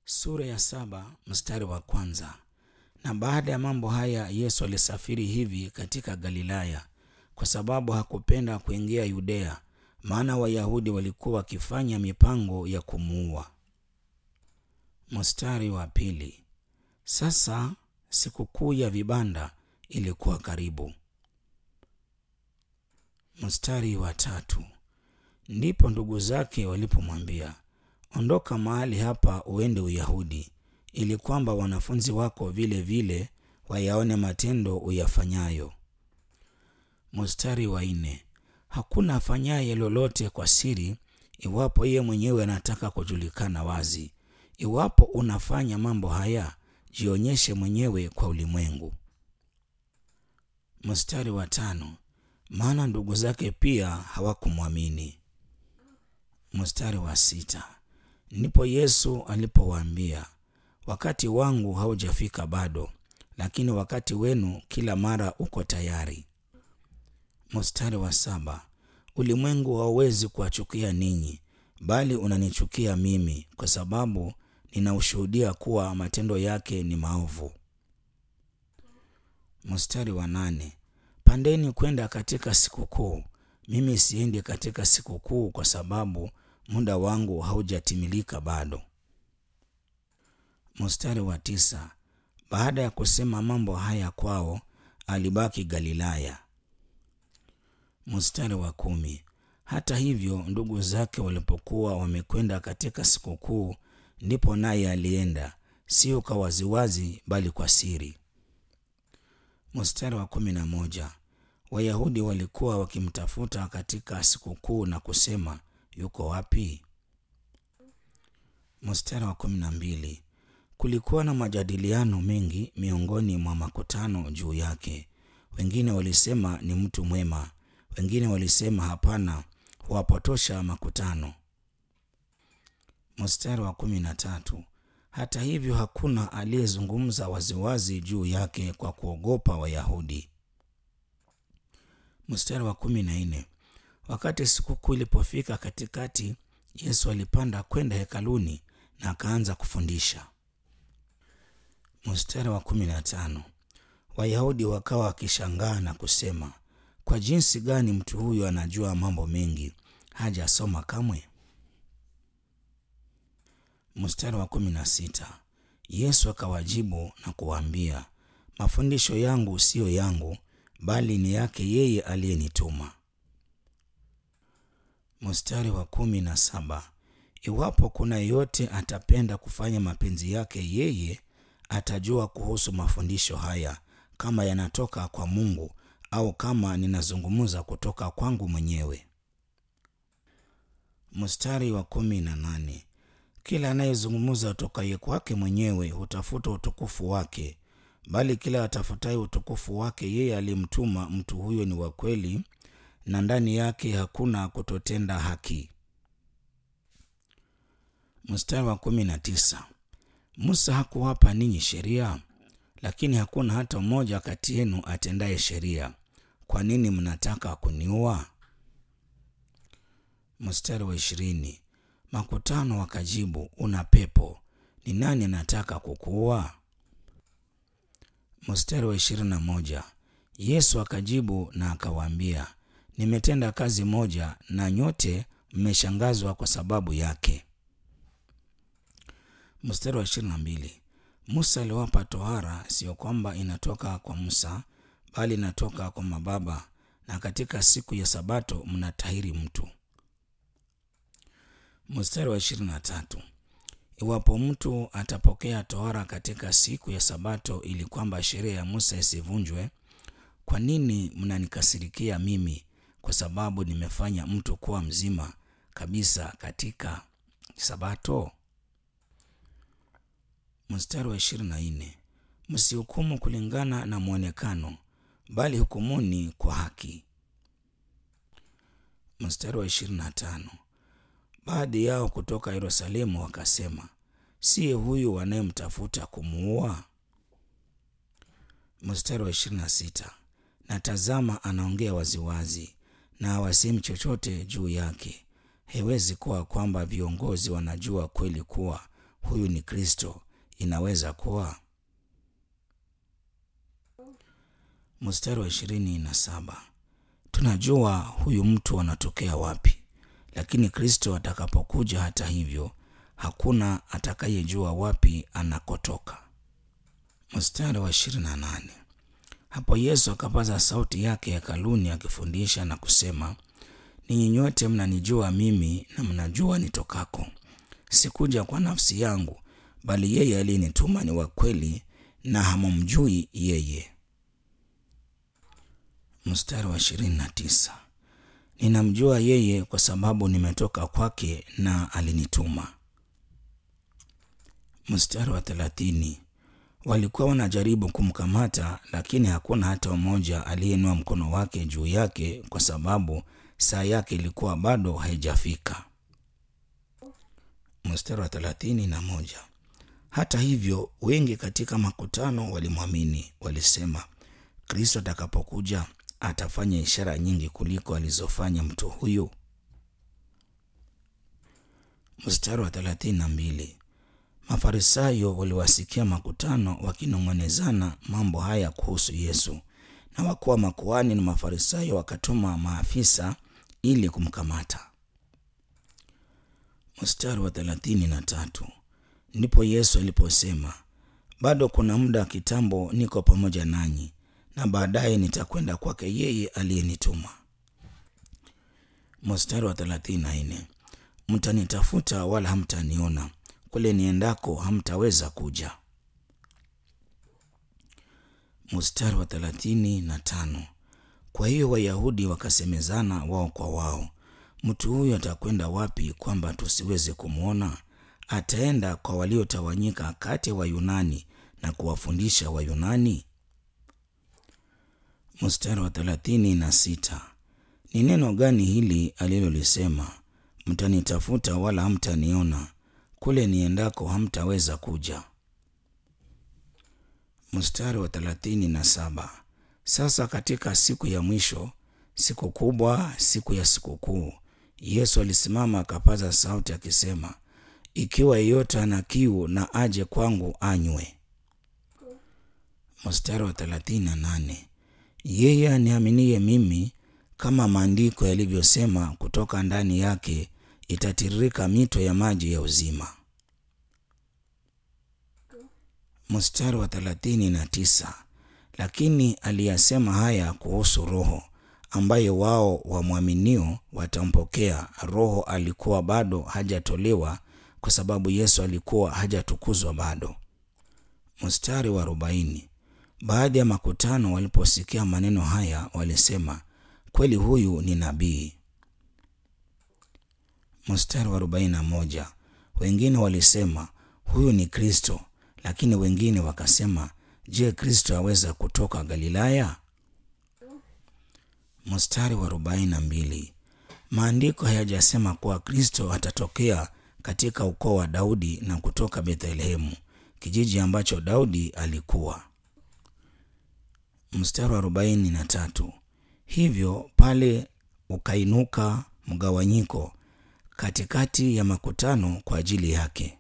Sura ya saba mstari wa kwanza. Na baada ya mambo haya Yesu alisafiri hivi katika Galilaya, kwa sababu hakupenda kuingia Yudea, maana Wayahudi walikuwa wakifanya mipango ya kumuua. Mstari wa pili. Sasa sikukuu ya vibanda ilikuwa karibu. Mstari wa tatu. Ndipo ndugu zake walipomwambia, ondoka mahali hapa uende Uyahudi, ili kwamba wanafunzi wako vile vile wayaone matendo uyafanyayo. Mstari wa nne. Hakuna afanyaye lolote kwa siri, iwapo yeye mwenyewe anataka kujulikana wazi. Iwapo unafanya mambo haya, jionyeshe mwenyewe kwa ulimwengu. Mstari wa tano. Maana ndugu zake pia hawakumwamini. Mstari wa sita. Ndipo Yesu alipowaambia, wakati wangu haujafika bado, lakini wakati wenu kila mara uko tayari. Mstari wa saba. Ulimwengu hauwezi kuwachukia ninyi, bali unanichukia mimi, kwa sababu ninaushuhudia kuwa matendo yake ni maovu. Mstari wa nane. Pandeni kwenda katika sikukuu. Mimi siendi katika sikukuu kwa sababu muda wangu haujatimilika bado. Mstari wa tisa. Baada ya kusema mambo haya kwao, alibaki Galilaya. Mstari wa kumi. Hata hivyo, ndugu zake walipokuwa wamekwenda katika sikukuu, ndipo naye alienda, sio kwa waziwazi, bali kwa siri. Mstari wa kumi na moja. Wayahudi walikuwa wakimtafuta katika sikukuu na kusema, yuko wapi? Mstari wa kumi na mbili. Kulikuwa na majadiliano mengi miongoni mwa makutano juu yake. Wengine walisema ni mtu mwema, wengine walisema hapana, huwapotosha makutano. Mstari wa kumi na tatu. Hata hivyo hakuna aliyezungumza waziwazi juu yake kwa kuogopa Wayahudi. Mstari wa kumi na nne. Wakati sikukuu ilipofika katikati, Yesu alipanda kwenda hekaluni na akaanza kufundisha. Mstari wa kumi na tano. Wayahudi wakawa wakishangaa na kusema, kwa jinsi gani mtu huyu anajua mambo mengi, hajasoma kamwe? Mstari wa kumi na sita. Yesu akawajibu na kuwaambia, mafundisho yangu siyo yangu, bali ni yake yeye aliyenituma. Mstari wa kumi na saba. Iwapo kuna yeyote atapenda kufanya mapenzi yake yeye, atajua kuhusu mafundisho haya, kama yanatoka kwa Mungu au kama ninazungumza kutoka kwangu mwenyewe. Mstari wa kumi na nane. Kila anayezungumza utokaye kwake mwenyewe hutafuta utukufu wake, bali kila atafutaye utukufu wake yeye aliyemtuma, mtu huyo ni wa kweli, na ndani yake hakuna kutotenda haki. Mstari wa kumi na tisa. Musa hakuwapa ninyi sheria? Lakini hakuna hata mmoja kati yenu atendaye sheria. Kwa nini mnataka kuniua? Mstari wa ishirini. Makutano wakajibu, una pepo, ni nani anataka kukuua? Mstari wa ishirini na moja. Yesu akajibu na akawaambia, nimetenda kazi moja na nyote mmeshangazwa kwa sababu yake. Mstari wa ishirini na mbili. Musa aliwapa tohara, sio kwamba inatoka kwa Musa, bali inatoka kwa mababa, na katika siku ya Sabato mnatahiri mtu. Mstari wa ishirini na tatu. Iwapo mtu atapokea tohara katika siku ya Sabato ili kwamba sheria ya Musa isivunjwe, kwa nini mnanikasirikia mimi kwa sababu nimefanya mtu kuwa mzima kabisa katika Sabato? Mstari wa ishirini na nne. Msihukumu kulingana na mwonekano, bali hukumuni kwa haki. Mstari wa ishirini na tano. Baadhi yao kutoka Yerusalemu wakasema, siye huyu wanayemtafuta kumuua? Mstari wa ishirini na sita. Na tazama, anaongea waziwazi na hawasemi chochote juu yake. Haiwezi kuwa kwamba viongozi wanajua kweli kuwa huyu ni Kristo, inaweza kuwa? Mstari wa ishirini na saba tunajua huyu mtu anatokea wapi, lakini Kristo atakapokuja, hata hivyo, hakuna atakayejua wapi anakotoka. Mstari wa ishirini na nane hapo Yesu akapaza sauti yake hekaluni akifundisha na kusema, ninyi nyote mnanijua mimi na mnajua nitokako. Sikuja kwa nafsi yangu, bali yeye aliyenituma ni wa kweli, na hamumjui yeye. Mstari wa ishirini na tisa ninamjua yeye kwa sababu nimetoka kwake na alinituma. Mstari wa thelathini walikuwa wanajaribu kumkamata, lakini hakuna hata mmoja aliyeinua mkono wake juu yake, kwa sababu saa yake ilikuwa bado haijafika. Mstari wa thelathini na moja hata hivyo wengi katika makutano walimwamini, walisema, Kristo atakapokuja atafanya ishara nyingi kuliko alizofanya mtu huyu. Mstari wa thelathini na mbili Mafarisayo waliwasikia makutano wakinong'onezana mambo haya kuhusu Yesu, na wakuu wa makuhani na Mafarisayo wakatuma maafisa ili kumkamata. Mstari wa thelathini na tatu ndipo Yesu aliposema, bado kuna muda kitambo niko pamoja nanyi, na baadaye nitakwenda kwake yeye aliyenituma. Mstari wa thelathini na nne mtanitafuta wala hamtaniona kule niendako hamtaweza kuja. Mstari wa thelathini na tano kwa hiyo Wayahudi wakasemezana wao kwa wao, mtu huyu atakwenda wapi kwamba tusiweze kumwona? Ataenda kwa waliotawanyika kati ya Wayunani na kuwafundisha Wayunani. Mstari wa thelathini na sita ni neno gani hili alilolisema, mtanitafuta wala hamtaniona kule niendako hamtaweza kuja. Mstari wa thelathini na saba sasa katika siku ya mwisho, siku kubwa, siku ya sikukuu, Yesu alisimama akapaza sauti akisema, ikiwa yeyote ana kiu na aje kwangu anywe. Mstari wa thelathini na nane yeye aniaminie mimi, kama maandiko yalivyosema, kutoka ndani yake itatiririka mito ya maji ya uzima. Mstari wa thelathini na tisa lakini aliyasema haya kuhusu Roho ambaye wao wamwaminio watampokea. Roho alikuwa bado hajatolewa kwa sababu Yesu alikuwa hajatukuzwa bado. Mstari wa arobaini baadhi ya makutano waliposikia maneno haya walisema, kweli huyu ni nabii. Mstari wa arobaini na moja wengine walisema huyu ni Kristo, lakini wengine wakasema, je, Kristo aweza kutoka Galilaya? Mstari wa arobaini na mbili maandiko hayajasema kuwa Kristo atatokea katika ukoo wa Daudi na kutoka Bethlehemu, kijiji ambacho Daudi alikuwa. Mstari wa arobaini na tatu hivyo pale ukainuka mgawanyiko katikati ya makutano kwa ajili yake.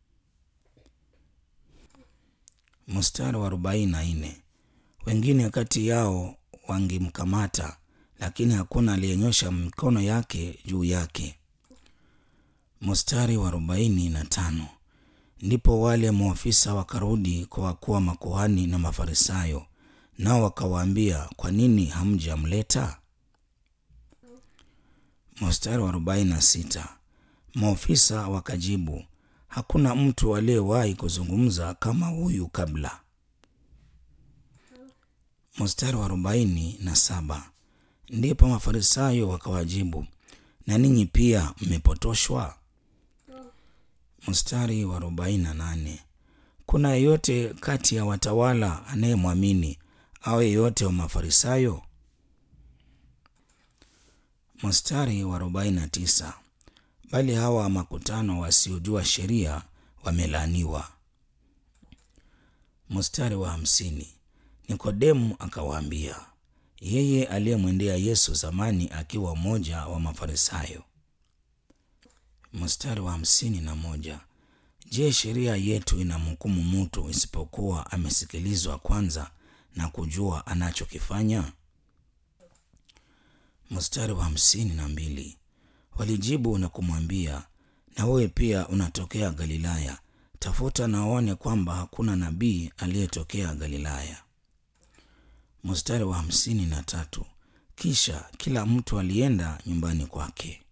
Mstari wa arobaini na nne wengine kati yao wangemkamata, lakini hakuna aliyenyosha mikono yake juu yake. Mstari wa arobaini na tano ndipo wale maafisa wakarudi kwa wakuu wa makuhani na Mafarisayo, nao wakawaambia, kwa nini hamjamleta? Mstari wa arobaini na sita maofisa wakajibu, hakuna mtu aliyewahi kuzungumza kama huyu kabla. Mstari wa arobaini na saba ndipo Mafarisayo wakawajibu, na ninyi pia mmepotoshwa? Mstari wa arobaini na nane kuna yeyote kati ya watawala anayemwamini au yeyote wa Mafarisayo? Mstari wa arobaini na tisa bali hawa makutano wasiojua sheria wamelaaniwa. Mstari wa hamsini Nikodemu akawaambia, yeye aliyemwendea Yesu zamani akiwa mmoja wa Mafarisayo. Mstari wa hamsini na moja Je, sheria yetu inamhukumu mtu isipokuwa amesikilizwa kwanza na kujua anachokifanya? Mstari wa hamsini na mbili. Walijibu na kumwambia, na wewe pia unatokea Galilaya? Tafuta na uone kwamba hakuna nabii aliyetokea Galilaya. Mstari wa hamsini na tatu. Kisha kila mtu alienda nyumbani kwake.